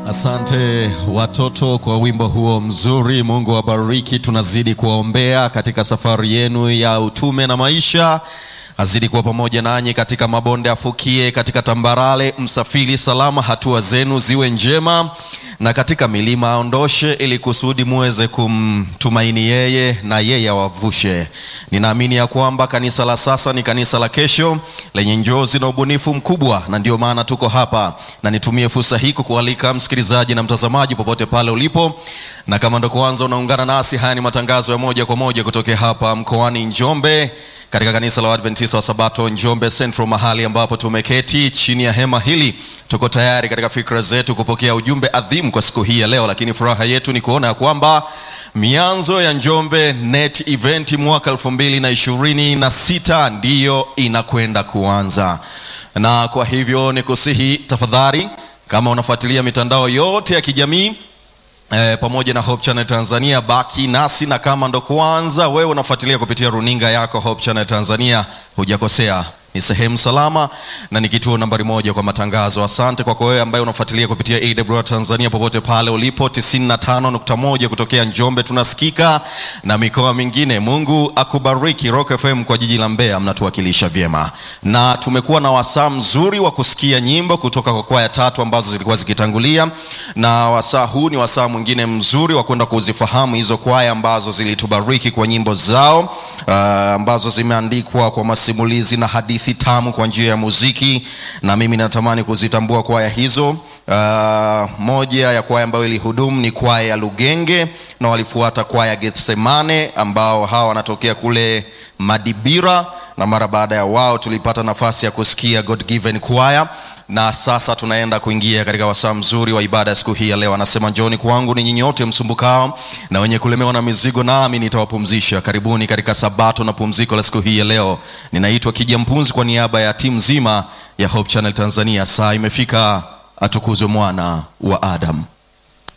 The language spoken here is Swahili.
Asante watoto kwa wimbo huo mzuri. Mungu awabariki. Tunazidi kuwaombea katika safari yenu ya utume na maisha, azidi kuwa pamoja nanyi katika mabonde afukie, katika tambarale msafiri salama, hatua zenu ziwe njema, na katika milima aondoshe, ili kusudi muweze kumtumaini yeye na yeye awavushe. Ninaamini ya kwamba kanisa la sasa ni kanisa la kesho lenye njozi na ubunifu mkubwa, na ndio maana tuko hapa, na nitumie fursa hii kukualika msikilizaji na mtazamaji popote pale ulipo, na kama ndo kwanza unaungana nasi, haya ni matangazo ya moja kwa moja kutokea hapa mkoani Njombe katika kanisa la Waadventista wa Sabato Njombe Central, mahali ambapo tumeketi chini ya hema hili. Tuko tayari katika fikra zetu kupokea ujumbe adhimu kwa siku hii ya leo, lakini furaha yetu ni kuona ya kwamba mianzo ya Njombe Net Event mwaka elfu mbili na ishirini na sita ndiyo inakwenda kuanza, na kwa hivyo ni kusihi tafadhali, kama unafuatilia mitandao yote ya kijamii E, pamoja na Hope Channel Tanzania, baki nasi, na kama ndo kwanza wewe unafuatilia kupitia runinga yako Hope Channel Tanzania, hujakosea ni sehemu salama na ni kituo nambari moja kwa matangazo. Asante kwako wewe ambaye unafuatilia kupitia AWR Tanzania popote pale ulipo, 95.1 kutokea Njombe tunasikika na mikoa mingine. Mungu akubariki. Rock FM kwa jiji la Mbeya mnatuwakilisha vyema, na tumekuwa na wasaa mzuri wa kusikia nyimbo kutoka kwa kwaya tatu ambazo zilikuwa zikitangulia, na wasaa huu ni wasaa mwingine mzuri wa kwenda kuzifahamu hizo kwaya ambazo zilitubariki kwa nyimbo zao uh, ambazo zimeandikwa kwa masimulizi na hadithi tamu kwa njia ya muziki, na mimi natamani kuzitambua kwaya hizo. Uh, moja ya kwaya ambayo ilihudumu ni kwaya ya Lugenge na walifuata kwaya Gethsemane ambao hawa wanatokea kule Madibira, na mara baada ya wao tulipata nafasi ya kusikia God Given Choir na sasa tunaenda kuingia katika wasaa mzuri wa ibada ya siku hii ya leo. Anasema njooni kwangu ni nyinyi wote msumbukao na wenye kulemewa na mizigo, nami nitawapumzisha. Karibuni katika sabato na pumziko la siku hii ya leo. Ninaitwa Kija Mpunzi kwa niaba ya timu nzima ya Hope Channel Tanzania. Saa imefika, atukuzwe mwana wa Adam.